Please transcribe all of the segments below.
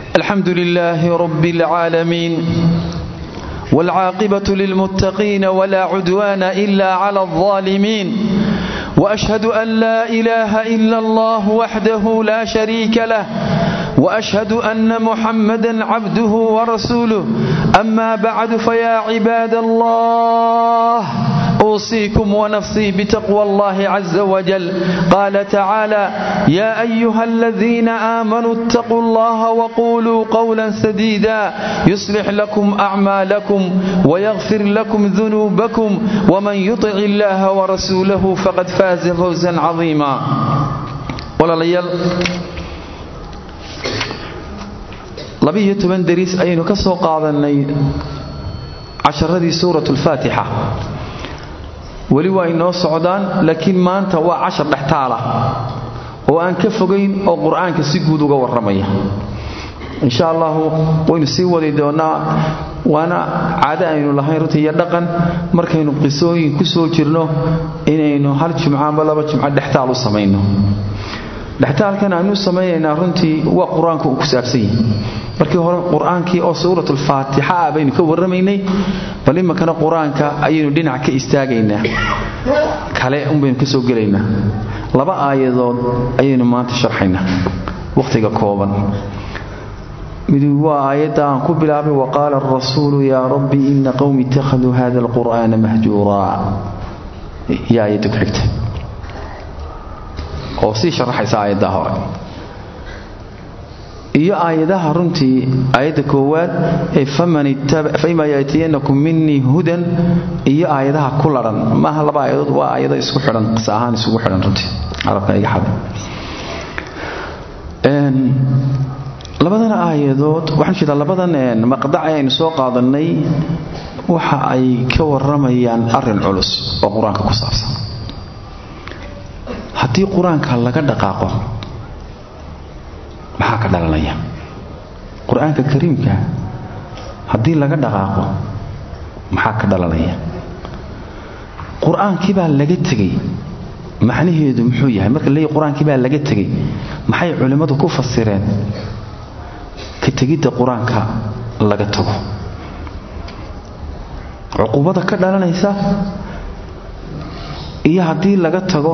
الحمد لله رب العالمين والعاقبة للمتقين ولا عدوان إلا على الظالمين وأشهد أن لا إله إلا الله وحده لا شريك له وأشهد أن محمدا عبده ورسوله أما بعد فيا عباد الله أوصيكم ونفسي بتقوى الله عز وجل قال تعالى يا أيها الذين آمنوا اتقوا الله وقولوا قولا سديدا يصلح لكم أعمالكم ويغفر لكم ذنوبكم ومن يطع الله ورسوله فقد فاز فوزا عظيما ولا ليال labiiyo toban dariis ayaynu ka soo qaadanay casharadii suurat lfaatixa weli waa inoo socdaan laakiin maanta waa cashar dhextaala oo aan ka fogayn oo qur-aanka si guud uga warramaya insha allahu waynu sii wadi doonnaa waana caado aynu lahayn runtii iyo dhaqan markaynu qisooyin ku soo jirno inaynu hal jumcaanba laba jumco dhextaal u samayno dhextaalkan aanu samaynaynaa runtii waa qur-aanka uu ku saabsan yahay markii hore qur-aankii oo suuratulfaatixa ah baynu ka warramaynay bal imankana qur-aanka ayaynu dhinac ka istaagaynaa kale unbaynu ka soo gelaynaa laba aayadood ayaynu maanta sharxaynaa wakhtiga kooban mid waa aayadda aan ku bilaabay waqaala arasuulu yaa rabbi ina qowmi ittakhaduu hada alqur'aana mahjuuraa yaa aayadda ku xigta oo sii sharaxaysa aayaddaa hore iyo aayadaha runtii aayadda koowaad ee faima yaatiyanakum minii hudan iyo aayadaha ku laran maaha laba aayadood waa aayado isku xidhan qisa ahaan isugu xidhan runtii carabka iga xada labadan aayadood waxaan jeedaa labadan maqdac ee aynu soo qaadanay waxa ay ka warramayaan arrin culus oo qur-aanka ku saabsan haddii qur-aanka laga dhaqaaqo maxaa ka dhalanaya qur-aanka kariimka haddii laga dhaqaaqo maxaa ka dhalanaya qur-aankii baa laga tegey macnaheedu muxuu yahay marka leeyahy qur-aankii baa laga tegey maxay culimmadu ku fasireen ka tegidda qur-aanka laga tago cuqubada ka dhalanaysa iyo haddii laga tago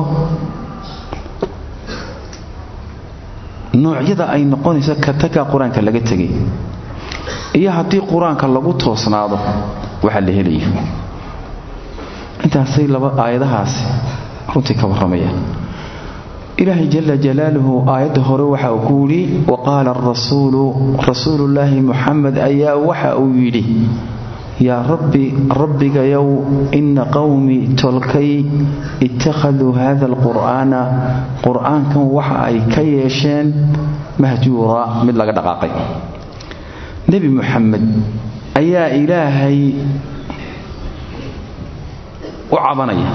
noocyada ay noqonayso kataga qur-aanka laga tegay iyo haddii qur-aanka lagu toosnaado waxaa la helaya intaasay laba aayadahaasi runtii ka warramayaan ilaahay jala jalaaluhu aayadda hore waxa uu ku yidhi waqaala arasuulu rasuulullaahi muxamed ayaa waxa uu yidhi yaa rabbi rabbigayow ina qowmii tolkay ittakhaduu hada alqur'aana qur'aankan waxa ay ka yeesheen mahjuura mid laga dhaqaaqay nebi muxamed ayaa ilaahay u cabanaya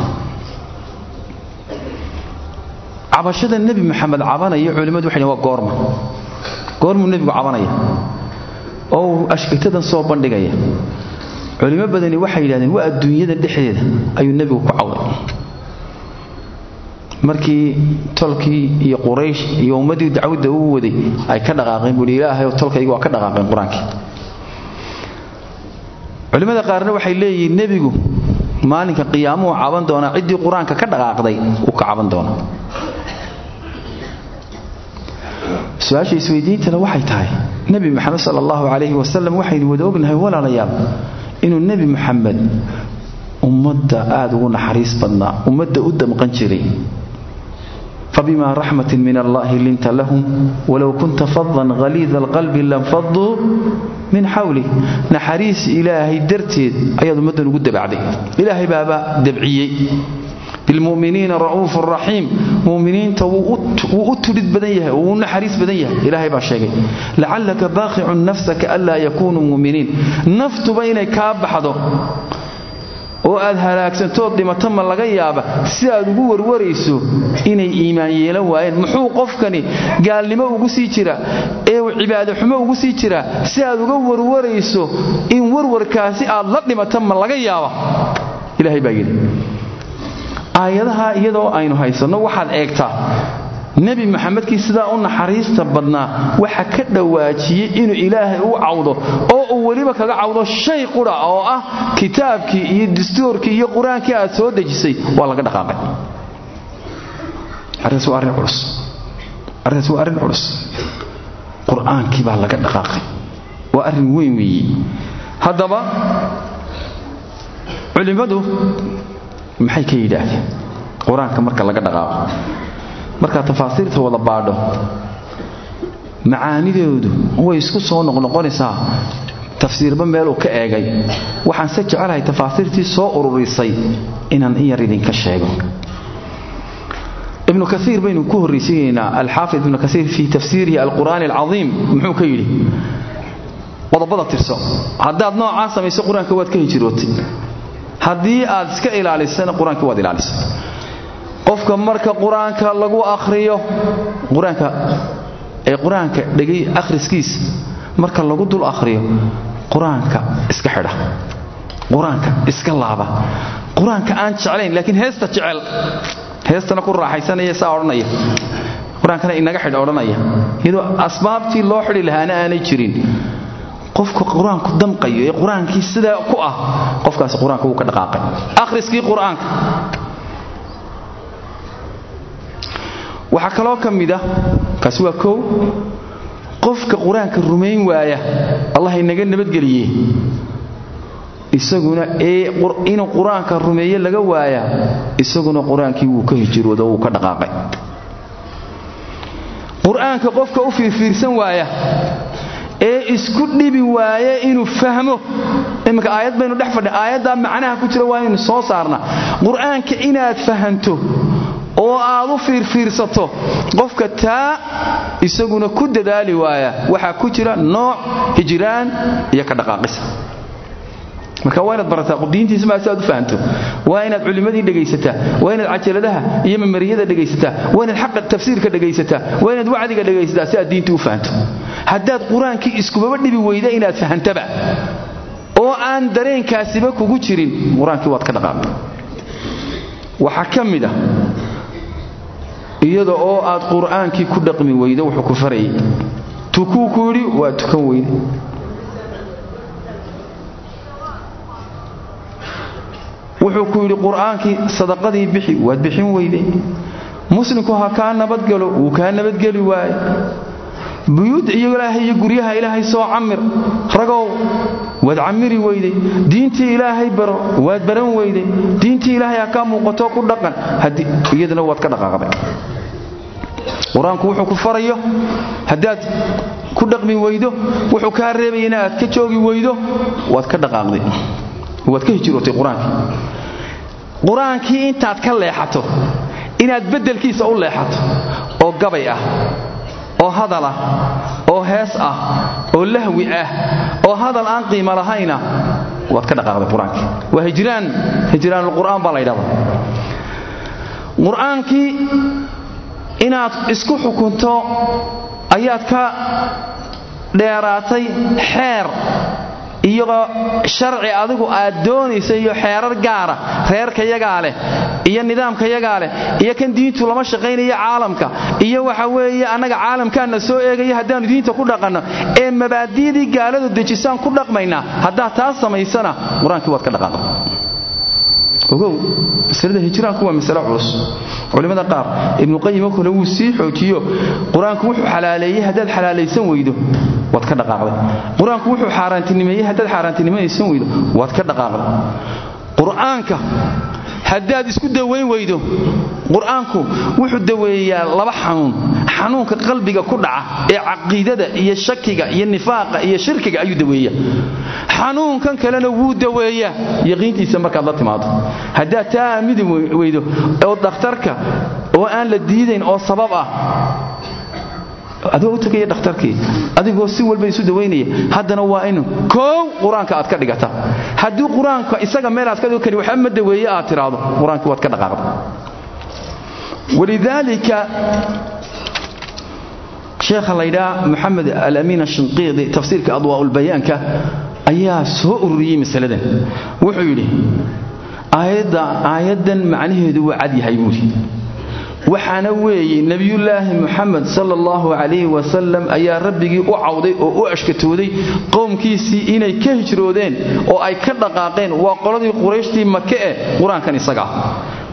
cabashada nebi muxamed cabanaya culimmadu waxay waa goorma goormuu nebigu cabanaya oo uu ashkatadan soo bandhigaya culimo badani waxay yidhahdeen waa adduunyada dhexdeeda ayuu nebigu ku cawday markii tolkii iyo quraysh iyo ummaddii dacwadda uu waday ay ka dhaqaaqeen buuhi ilaahay oo tolkayga waa ka dhaqaaqeen qur-aankii culimmada qaarna waxay leeyihiin nebigu maalinka qiyaamuhu caban doonaa ciddii qur-aanka ka dhaqaaqday uu ka caban doonaa su-aasha isweydiintana waxay tahay nebi moxamed sala allahu calayhi wasalam waxaynu wada ognahay walaalayaal inuu nebi moxamed ummadda aada ugu naxariis badnaa ummadda u damqan jiray fabima raxmatin min allahi linta lahum walow kunta fadan haliida alqalbi lanfaduu min xawlik naxariis ilaahay darteed ayaad ummaddan ugu dabacday ilaahay baaba dabciyey bilmuminiina ra'uufu raxiim muminiinta wuu u tudhid badan yahay wuu u naxariis badan yahay ilaahay baa sheegay lacallaka baaqicun nafsaka anlaa yakuunuu muminiin naftuba inay kaa baxdo oo aad halaagsantood dhimato ma laga yaaba si aad ugu warwarayso inay iimaan yeelan waayeen muxuu qofkani gaalnimo ugu sii jira ee cibaado xumo ugu sii jira si aad uga warwarayso in warwarkaasi aad la dhimato ma laga yaaba ilaahay baa yidhi aayadaha iyadoo aynu haysanno waxaad eegtaa nebi maxamedkii sidaa u naxariista badnaa waxa ka dhawaajiyey inuu ilaahay u cawdo oo uu weliba kaga cawdo shay qudha oo ah kitaabkii iyo dastuurkii iyo qur-aankii aad soo dejisay waa laga dhaqaaqay arrintaas waa arrin culus arrintaas waa arrin culus qur-aankii baa laga dhaqaaqay waa arrin weyn weeye haddaba culimmadu maxay ka yidhaahdeen qur-aanka marka laga dhaqaaqo markaad tafaasiirta wada baadho macaanidoodu way isku soo noqnoqonaysaa tafsiirba meeluu ka eegay waxaan se jecelahay tafaasiirtii soo ururisay inaan in yar idinka sheego ibnu kaiir baynu ku horraysiinaynaa alxaafid ibnu kaiir fii tafsiirihi alqur'aani alcaiim muxuu ka yidhi qodobada tirso haddaad noocaa samayso qur-aanka waad ka hijirootay haddii aad iska ilaalisana qur-aanka waad ilaalisay qofka marka qur-aanka lagu akhriyo qur-aanka ee qur-aanka dhegay akhriskiisa marka lagu dul akhriyo qur-aanka iska xidha qur-aanka iska laaba qur-aanka aan jeclayn laakiin heesta jecel heestana ku raaxaysanaya saa odhanaya qur-aankana inaga xidh odhanaya iyadoo asbaabtii loo xidhi lahaana aanay jirin qofka qur-aanku damqayo ee qur-aankii sidaa ku ah qofkaasi qur-aanka wuu ka dhaqaaqay akhriskii qur-aanka waxaa kaloo ka mid ah kaasi waa kow qofka qur-aanka rumayn waaya allah inaga nabadgeliye isaguna ee inuu qur-aanka rumeeye laga waaya isaguna qur-aankii wuu ka hijiroodo wuu ka dhaqaaqay qur-aanka qofka u fiirfiirsan waaya ee isku dhibi waaye inuu fahmo iminka aayad baynu dhex fadhi aayaddaa macnaha ku jira waa inaynu soo saarna qur-aanka inaad fahanto oo aad u fiirfiirsato qofka taa isaguna ku dadaali waaya waxaa ku jira nooc hijiraan iyo ka dhaqaaqisa marka waa inaad barataa diintiisa maa si aad u fahanto waa inaad culimmadii dhegaysataa waa inaad cajaladaha iyo mamariyada dhegaysataa waa inaad xaqa tafsiirka dhegaysataa waa inaad wacdiga dhegaysataa si aad diinta u fahanto haddaad qur-aankii iskubaba dhibi weyda inaad fahantaba oo aan dareenkaasiba kugu jirin qur-aankii waad ka dhaqaaqda waxaa ka mid ah iyada oo aad qur-aankii ku dhaqmi weydo wuxuu ku farayay tukuu ku yidhi waa tukan weyde wuxuu ku yidhi qur-aankii sadaqadii bixi waad bixin weyde muslimku ha kaa nabadgalo wuu kaa nabadgeli waaye buyuud iyo ilaahay iyo guryaha ilaahay soo camir ragow waad camiri weyday diintii ilaahay baro waad baran weyday diintii ilaahay ha kaa muuqato ku dhaqan iyadana waad ka dhaqaaqday qur-aanku wuxuu ku farayo haddaad ku dhaqmi weydo wuxuu kaa reebayana aad ka joogi weydo waad ka dhaqaaqday waad ka hijirootay qur-aankii qur-aankii intaad ka leexato inaad beddelkiisa u leexato oo gabay ah oo hadal ah oo hees ah oo lahwi ah oo hadal aan qiimo lahayna waad ka dhaqaaqday qur-aankii waa hijraan hijraanulqur'aan baa la ydhahda qur-aankii inaad isku xukunto ayaad ka dheeraatay xeer iyagoo sharci adigu aad doonaysa iyo xeerar gaara reerkayagaa leh iyo nidaamkayagaa leh iyo kan diintu lama shaqaynayo caalamka iyo waxa weeye annaga caalamkaana soo eegaya haddaannu diinta ku dhaqanno ee mabaadi'dii gaaladu dejisaan ku dhaqmaynaa haddaad taas samaysana qur-aankii waad ka dhaqaaqda ogow masalada hijraanku waa masale culus culimmada qaar ibnuqayimo kale wuu sii xoojiyo qur-aanku wuxuu xalaaleeyey haddaad xalaalaysan weydo waad ka dhaqaaqday qur-aanku wuxuu xaaraantinimeeyey haddaad xaaraantinimaysan weydo waad ka dhaqaaqday qur-aanka haddaad isku dawayn weydo qur-aanku wuxuu daweeyaa laba xanuun xanuunka qalbiga ku dhaca ee caqiidada iyo shakiga iyo nifaaqa iyo shirkiga ayuu daweeyaa xanuunkan kalena wuu daweeyaa yaqiintiisa markaad la timaado haddaad taa aamidi weydo oo dhakhtarka oo aan la diidayn oo sabab ah adigoo u tegaya dhakhtarkii adigoo si walba isu dawaynaya haddana waa in koow qur-aanka aad ka dhigata haddii qur-aanka isaga meel aad ka dhigo kari waxba ma daweeye aad tiraahdo qur-aankii waad ka dhaqaaqda walidaalika sheekha laydhaa moxamed alamiin ashinqiidi tafsiirka adwaa'ulbayaanka ayaa soo ururiyey masaladan wuxuu yidhi aayaddan macnaheedu waa cad yahay buuri waxaana weeye nebiyullaahi muxamed sala allahu calayhi wasalam ayaa rabbigii u cawday oo u ashkatooday qowmkiisii inay ka hijroodeen oo ay ka dhaqaaqeen waa qoladii qurayshtii make eh qur-aankan isaga ah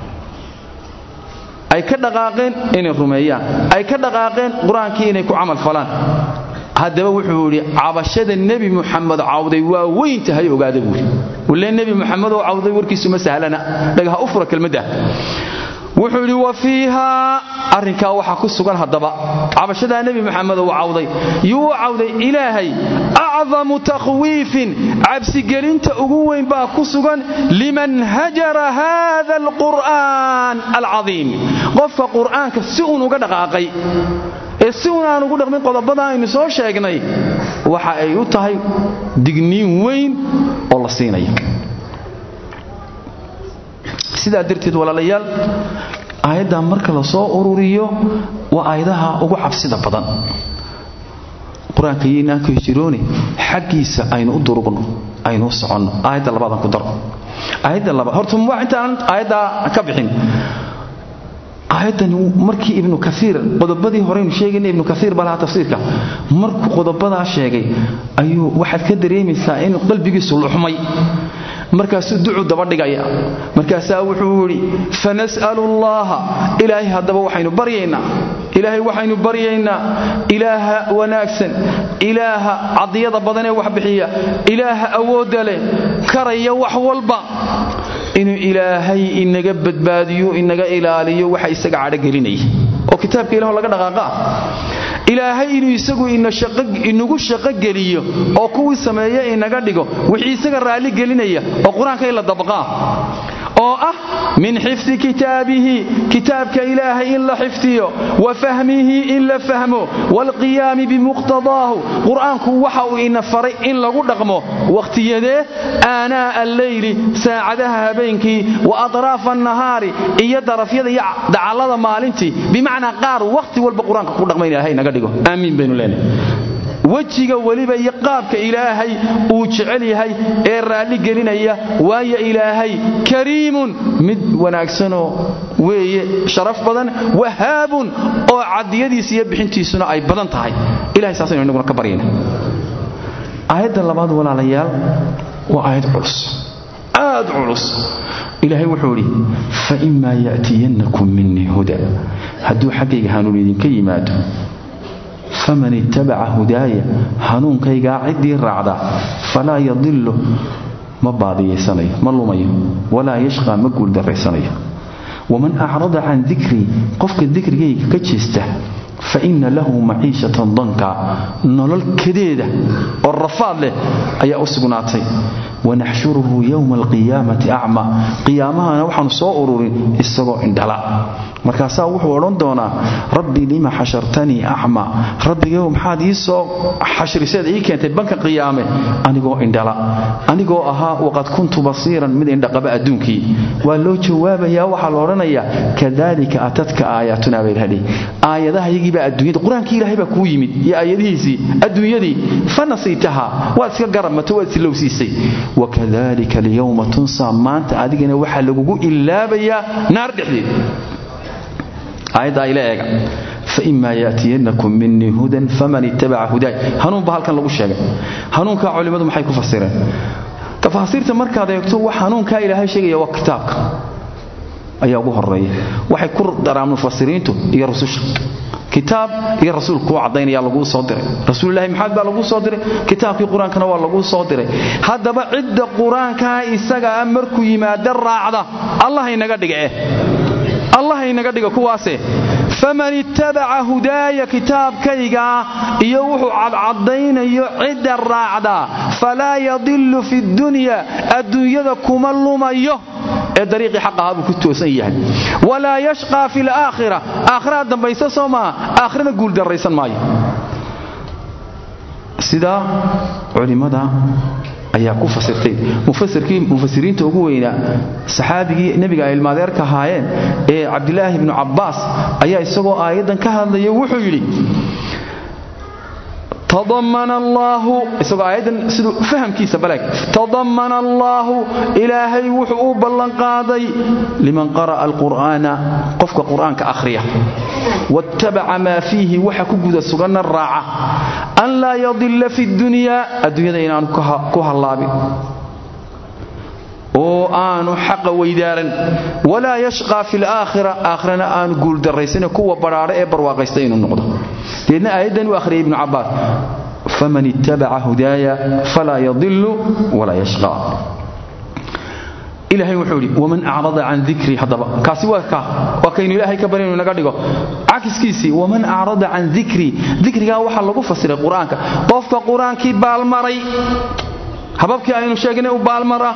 ay ka dhaqaaqeen inay rumeeyaan ay ka dhaqaaqeen qur-aankii inay ku camal falaan haddaba wuxuu yidhi cabashada nebi muxamed cawday waa weyn tahay ogaada buuri wille nebi muxamed oo cawday warkiisu ma sahlana dhagaha u fura kelmadda wuxuu yidhi wa fiihaa arrinkaa waxaa ku sugan haddaba cabashadaa nebi maxamed uu cawday yuu u cawday ilaahay acdamu takhwiifin cabsigelinta ugu weyn baa ku sugan liman hajara haada alqur'aan alcadiim qofka qur'aanka si uun uga dhaqaaqay ee si uun aan ugu dhaqmin qodobada aynu soo sheegnay waxa ay u tahay digniin weyn oo la siinaya sidaa darteed walaalayaal aayaddan marka la soo ururiyo waa aayadaha ugu cabsida badan qur-aanka iyoinaan ka hijiroone xaggiisa aynu u durugno aynu u soconno aayadda labaadan ku daro aayadda labaad horta waa intaan aayaddaa ka bixin aayaddan markii ibnu kaiir qodobadii horeynu sheegayna ibnu kaiir baa lahaa tafsiirka markuu qodobadaa sheegay ayuu waxaad ka dareemaysaa inuu qalbigiisu luxmay markaasuu ducu dabadhigaya markaasaa wuxuu yidhi fanas'alu llaha ilaahay haddaba waxaynu baryaynaa ilaahay waxaynu baryaynaa ilaaha wanaagsan ilaaha cadiyada badanee wax bixiya ilaaha awoodda leh karaya wax walba inuu ilaahay inaga badbaadiyo inaga ilaaliyo waxa isaga cadhogelinaya oo kitaabka ilaho laga dhaqaaqa ah ilaahay inuu isagu inagu shaqo geliyo oo kuwii sameeye inaga dhigo wixii isaga raalli gelinaya oo qur-aanka in la dabaqaa oo ah min xifdi kitaabihi kitaabka ilaahay in la xifdiyo wa fahmihi in la fahmo waalqiyaami bimuqtadaahu qur-aanku waxa uu ina faray in lagu dhaqmo wakhtiyadee aanaa'a alleyli saacadaha habeenkii wa atraafa annahaari iyo darafyada iyo dacallada maalintii bimacnaa qaar wakhti walba qur-aanka ku dhaqma in ilahay naga dhigo aamiin baynu leenahay wejiga weliba iyo qaabka ilaahay uu jecel yahay ee raalli gelinaya waayo ilaahay kariimun mid wanaagsanoo weeye sharaf badan wahaabun oo cadiyadiisa iyo bixintiisuna ay badan tahay ilahay saasaynu inaguna ka baryayna aayadda labaad walaalayaal waa aayad culus aad culus ilaahay wuxuu idhi fa'imaa ya'tiyannakum minii huda hadduu xaggayga hanuun idinka yimaado faman ittabaca hudaaya hanuunkaygaa ciddii raacda falaa yadilu ma baadiyaysanayo ma lumayo walaa yashqaa ma guuldarraysanayo waman acrada can dikrii qofka dikrigayga ka jeesta fa inna lahu maciishatan danka nolol kadeeda oo rafaad leh ayaa u sugnaatay wanaxshuruhu yowma alqiyaamati acma qiyaamahana waxaanu soo ururin isagoo indhala markaasaa wuxuu odhan doonaa rabbi lima xashartanii acma rabbigow maxaad ii soo xashriseed ii keentay banka qiyaame anigoo indhala anigoo ahaa waqad kuntu basiiran mid indhaqaba adduunkii waa loo jawaabayaa waxaa la odhanayaa kadalika atadka aayaatuna baydhadhi aayadahayagiibaa adduunyada qur-aankii ilaahay baa kuu yimid iyo aayadihiisii adduunyadii fanasiitaha waad iska garabmato waad islowsiisay wakadalika alyowma tunsaa maanta adigana waxaa lagugu ilaabayaa naar dhexdeed aayaddaa ila eega faima yaatiyanakum minii hudan faman ittabaca hudaay hanuun ba halkan lagu sheegay hanuunkaa culimmadu maxay ku fasireen tafaasiirta markaad eegto wax hanuunkaa ilaahay sheegaya waa kitaabka ayaa ugu horeeya waxay ku daraan mufasiriintu iyo rususha kitaab iyo rasuul kuu caddaynaya laguu soo diray rasuulilahi maxamed baa laguu soo diray kitaabkii qur-aankana waa laguu soo diray haddaba cidda qur-aankaa isagaa markuu yimaado raacda allah inaga dhige allah inaga dhiga kuwaase faman ittabaca hudaaya kitaabkaygaa iyo wuxuu cadcadaynayo cidda raacda falaa yadilu fi dunya adduunyada kuma lumayo ee dariiqii xaq ahaa buu ku toosan yahay walaa yashqaa fi laakhira aakhiraha dambaysa soo maaha aakhirana guuldarraysan maayo sidaa culimmada ayaa ku fasirtay mufasiriinta ugu weynaa saxaabigii nebiga ay ilmaadeerka ahaayeen ee cabdilaahi ibnu cabbaas ayaa isagoo aayaddan ka hadlaya wuxuu yidhi tadamana allaahu isagoo aayaddan siduu fahamkiisa baleeg tadamana allaahu ilaahay wuxuu u ballanqaaday liman qara'a alqur'aana qofka qur'aanka akhriya wattabaca maa fiihi waxa ku guda suganna raaca an laa yadilla fi dunyaa adduunyada inaanu ku hallaabin oo aanu xaqa weydaaran walaa yashqaa fi laakhira aakhirana aanu guuldarraysane kuwa badhaadha ee barwaaqaysta inuu noqdo deedna aayaddan u akhriyay ibnu cabbaas faman ittabaca hudaaya falaa yadilu walaa yashqaa ilaahay wuxuu idhi waman acrada can dikrii haddaba kaasi waa ka waa kaynu ilaahay ka baryaynu naga dhigo cakiskiisii waman acrada can dikrii dikrigaa waxaa lagu fasiray qur-aanka qofka qur-aankii baalmaray hababkii aynu sheegnay u baalmara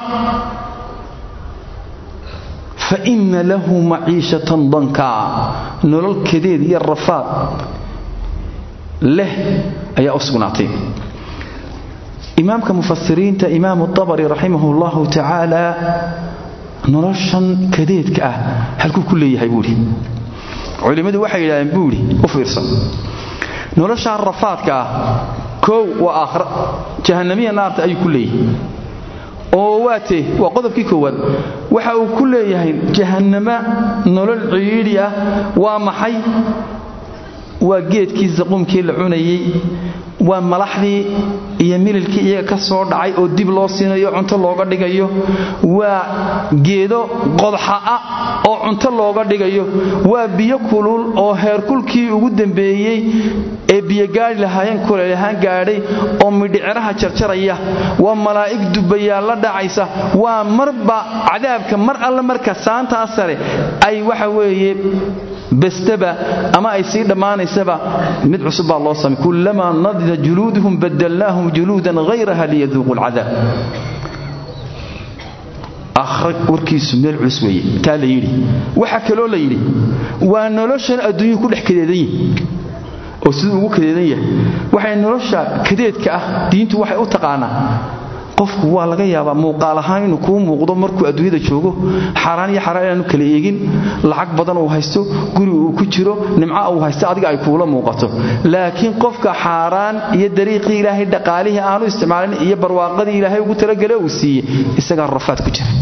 fa inna lahu maciishatan dankaa nolol kadeed iyo rafaad leh ayaa u sugnaatay imaamka mufasiriinta imaamu abari raximah llahu tacaala noloshan kadeedka ah halkuu ku leeyahay buuhi culimmadu waxay yidhahdeen buuhi u fiirsan noloshaan rafaadka ah koow waa aakhra jahannamiya naarta ayuu ku leeyahay oo waate waa qodobkii koowaad waxa uu ku leeyahay jahannama nolol ciidhi ah waa maxay waa geedkii zaquumkii la cunayey waa malaxdii iyo mililkii iyaga ka soo dhacay oo dib loo siinayo cunto looga dhigayo waa geedo qodxa ah oo cunto looga dhigayo waa biyo kulul oo heerkulkii ugu dambeeyey ee biyogaari lahaayeen kuleelahaan gaadhay oo midhiciraha jarjaraya waa malaa'ig dubayaal la dhacaysa waa marba cadaabka mar alle marka saantaa sare ay waxa weeye bestaba ama ay sii dhammaanaysaba mid cusub baa loo samay kullamaa nadida juluuduhum badalnaahum juluudan hayraha liyaduuqu lcadaab akhra warkiisu meel culus weeye taa la yidhi waxaa kaloo la yidhi waa noloshan adduunyuhu ku dhex kadeedan yihi oo siduu ugu kadeedan yahay waxay nolosha kadeedka ah diintu waxay u taqaanaa qofku waa laga yaabaa muuqaal ahaan inuu kuu muuqdo markuu adduunyada joogo xaaraan iyo xaraan inaanu kala eegin lacag badan uu haysto guri uu ku jiro nimca uu haysto adiga ay kuula muuqato laakiin qofka xaaraan iyo dariiqii ilaahay dhaqaalihii aanu isticmaalin iyo barwaaqadii ilaahay ugu talagale uu siiyey isagaa rafaad ku jira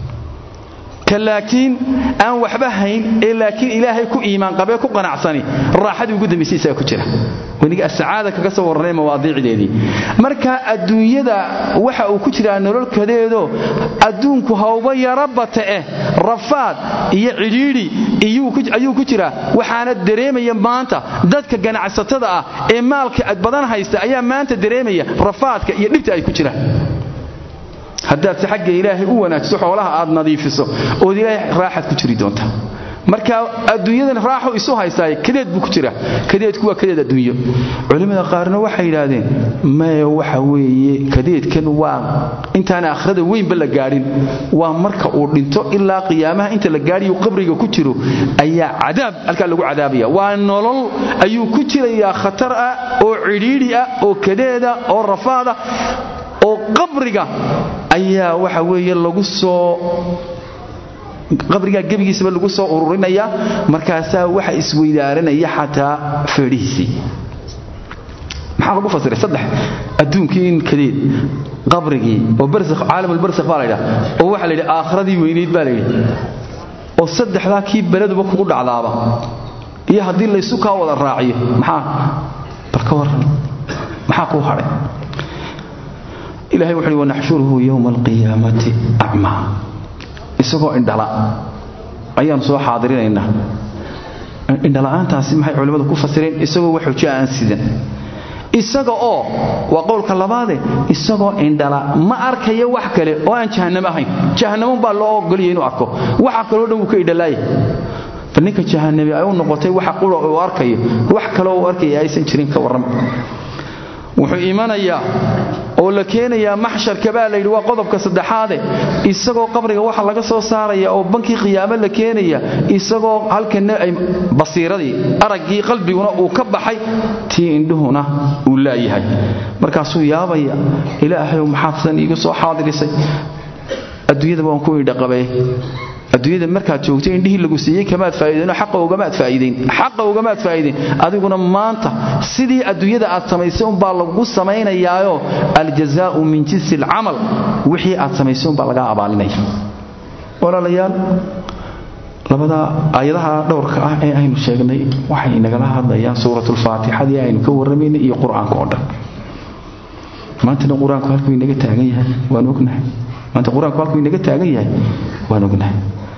laakiin aan waxba hayn ee laakiin ilaahay ku iimaan qabee ku qanacsani raaxadii ugu dambaysay isaga ku jira waniga asacaada kaga soo warranay mawaadiicdeedii marka adduunyada waxa uu ku jiraa nololkadeedo adduunku hawba yara bata eh rafaad iyo cidhiidhi ayuu ku jiraa waxaana dareemaya maanta dadka ganacsatada ah ee maalka badan haysta ayaa maanta dareemaya rafaadka iyo dhibta ay ku jiraan haddaad si xagga ilaahay u wanaajiso xoolaha aad nadiifiso ood ilaahay raaxaad ku jiri doonta marka adduunyadan raaxu isu haysaaye kadeed buu ku jira kadeedku waa kadeed adduunyo culimmada qaarna waxay yidhaahdeen maya waxa weeye kadeedkan waa intaan akhrada weynba la gaadhin waa marka uu dhinto ilaa qiyaamaha inta la gaadhiyo qabriga ku jiro ayaa cadaab halkaa lagu cadaabaya waa nolol ayuu ku jirayaa khatar ah oo cidhiidhi ah oo kadeeda oo rafaada oo qabriga ayaa waxa weeye lagu soo qabrigaa gebigiisaba lagu soo ururinaya markaasaa waxa isweydaaranaya xataa feedhihiisii maxaa lagu fasiray saddex adduunkii in kadeed qabrigii oo caalamulbarsakh baa laydhaha oo waxaa la yidhi aakhiradii weynayd baa layidhi oo saddexdaa kii beleduba kugu dhacdaaba iyo haddii laysu kaa wada raaciyo maxaa bal ka warran maxaa kuu hadhay ilahay wuxu uhi wanaxshuruhu yowma alqiyaamati acmaa isagoo indhala ayaanu soo xaadirinaynaa indhala'aantaasi maxay culimmadu ku fasireen isagoo wax xujo aan sidan isaga oo waa qowlka labaade isagoo indhala ma arkayo wax kale oo aan jahannamo ahayn jahannamoun baa loo ogolaya inuu arko waxa kaloo dhan wuu ka idhalaaya bal ninka jahannami ay u noqotay waxa qura uu arkayo wax kaloo uu arkaya aysan jirin ka warrama wuxuu imanayaa oo la keenayaa maxsharka baa layidhi waa qodobka saddexaade isagoo qabriga waxa laga soo saaraya oo bankii qiyaamo la keenaya isagoo halkana ay basiiradii araggii qalbiguna uu ka baxay tii indhuhuna uu laayahay markaasuu yaabaya ilaahayow maxaad sidan iigu soo xaadirisay adduunyadaba waan ku indhaqabee adduunyada markaad joogto indhihii lagu siiyey kamaad faa'iideenoo xaqa ugamaad faa'iideyn xaqa ugamaad faa'iideyn adiguna maanta sidii adduunyada aad samaysay unbaa lagu samaynayaayo aljazaa'u min jinsi alcamal wixii aad samaysay unbaa lagaa abaalinaya walaalayaal labada aayadaha dhowrka ah ee aynu sheegnay waxay nagala hadlayaan suuratulfaatixadii aynu ka warramaynay iyo qur-aanka oo dhan maantana qur-aanku halkuu inaga taagan yahay waan ognahay maanta qur-aanku halkuu inaga taagan yahay waan ognahay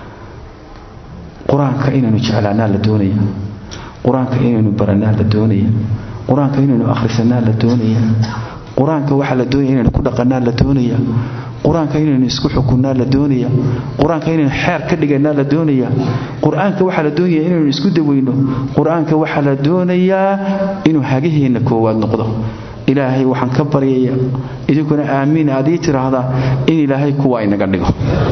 qur-aanka inaynu jeclaanaa la doonaya qur-aanka inaynu baranaa la doonaya qur-aanka inaynu akhrisanaa la doonaya qur-aanka waxaa la doonaya inaynu ku dhaqanaa la doonaya qur-aanka inaynu isku xukunnaa la doonaya qur-aanka inaynu xeer ka dhiganaa la doonaya qur-aanka waxaa la doonaya inaynu isku daweyno qur-aanka waxaa la doonayaa inuu hagaheenna koowaad noqdo ilaahay waxaan ka baryaya idinkuna aamiin aad ii tiraahdaa in ilaahay kuwa inaga dhigo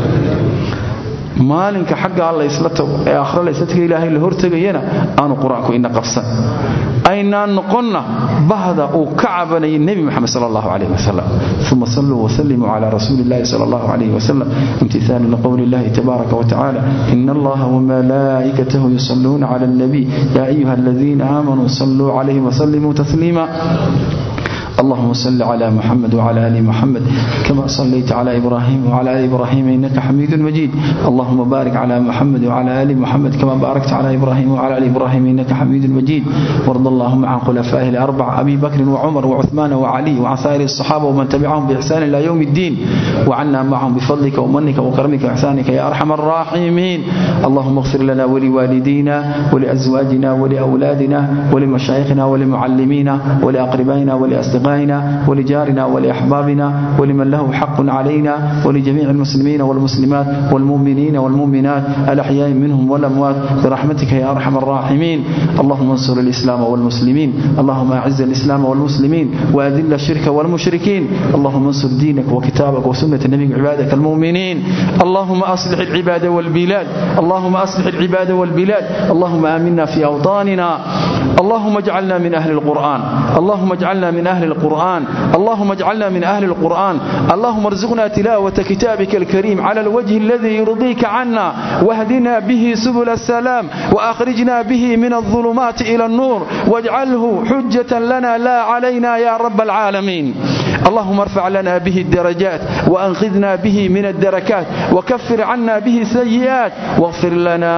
maalinka xaggaa laysla tago ee akhre laysla taga ilaahay la hortegayana aanu qur-aanku ina qabsan aynaan noqonna bahda uu ka cabanayay nebi moxamed sal allahu calayh wasalam uma saluu wasalimuu cala rasuuli illahi sal allahu calayh wasalam imtihaalan liqowli illahi tabaaraka watacaala ina allaha wamalaa'ikatahu yusalluuna cala alnabiy yaa ayuha aladiina aamanuu saluu calayhi wasalimuu tasliima اللهم صل على محمد وعلى ال محمد كما صليت على ابراهيم وعلى ال ابراهيم انك حميد مجيد اللهم بارك على محمد وعلى ال محمد كما باركت على ابراهيم وعلى ال ابراهيم انك حميد مجيد وارض اللهم عن خلفائه الاربعه ابي بكر وعمر وعثمان وعلي وعن سائر الصحابه ومن تبعهم باحسان الى يوم الدين وعنا معهم بفضلك ومنك وكرمك واحسانك يا ارحم الراحمين اللهم اغفر لنا ولوالدينا ولازواجنا ولاولادنا ولمشايخنا ولمعلمينا ولاقربائنا ولاصدقائنا ولجارنا ولأحبابنا ولمن له حق علينا ولجميع المسلمين والمسلمات والمؤمنين والمؤمنات الأحياء منهم والأموات برحمتك يا أرحم الراحمين اللهم انصر الإسلام والمسلمين اللهم أعز الإسلام والمسلمين وأذل الشرك والمشركين اللهم انصر دينك وكتابك وسنة نبيك عبادك المؤمنين اللهم أصلح العباد والبلاد اللهم أصلح العباد والبلاد اللهم آمنا في أوطاننا اللهم اجعلنا من أهل القرآن اللهم اجعلنا من أهل القرآن اللهم اجعلنا من أهل القرآن اللهم ارزقنا تلاوة كتابك الكريم على الوجه الذي يرضيك عنا واهدنا به سبل السلام وأخرجنا به من الظلمات إلى النور واجعله حجة لنا لا علينا يا رب العالمين اللهم ارفع لنا به الدرجات وأنقذنا به من الدركات وكفر عنا به السيئات واغفر لنا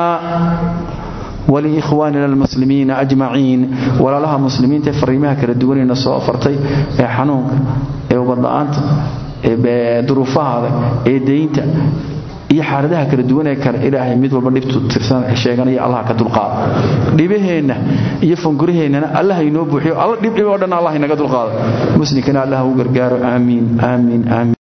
ولإخواننا المسلمين أجمعين ولا لها مسلمين تفريمها كردوانين الصوء فرتي حنونك وبضاءانت duruufahaada ee deynta iyo xaaladaha kala duwanee kale ilaahay mid walba dhibtu tirsan sheeganaya allah ka dulqaada dhibaheenna iyo fanguraheennana allah inoo buuxiyo alla dhib dhib oo dhan allah inaga dulqaada muslimkana allah u gargaaro aamiin aamiin aamiin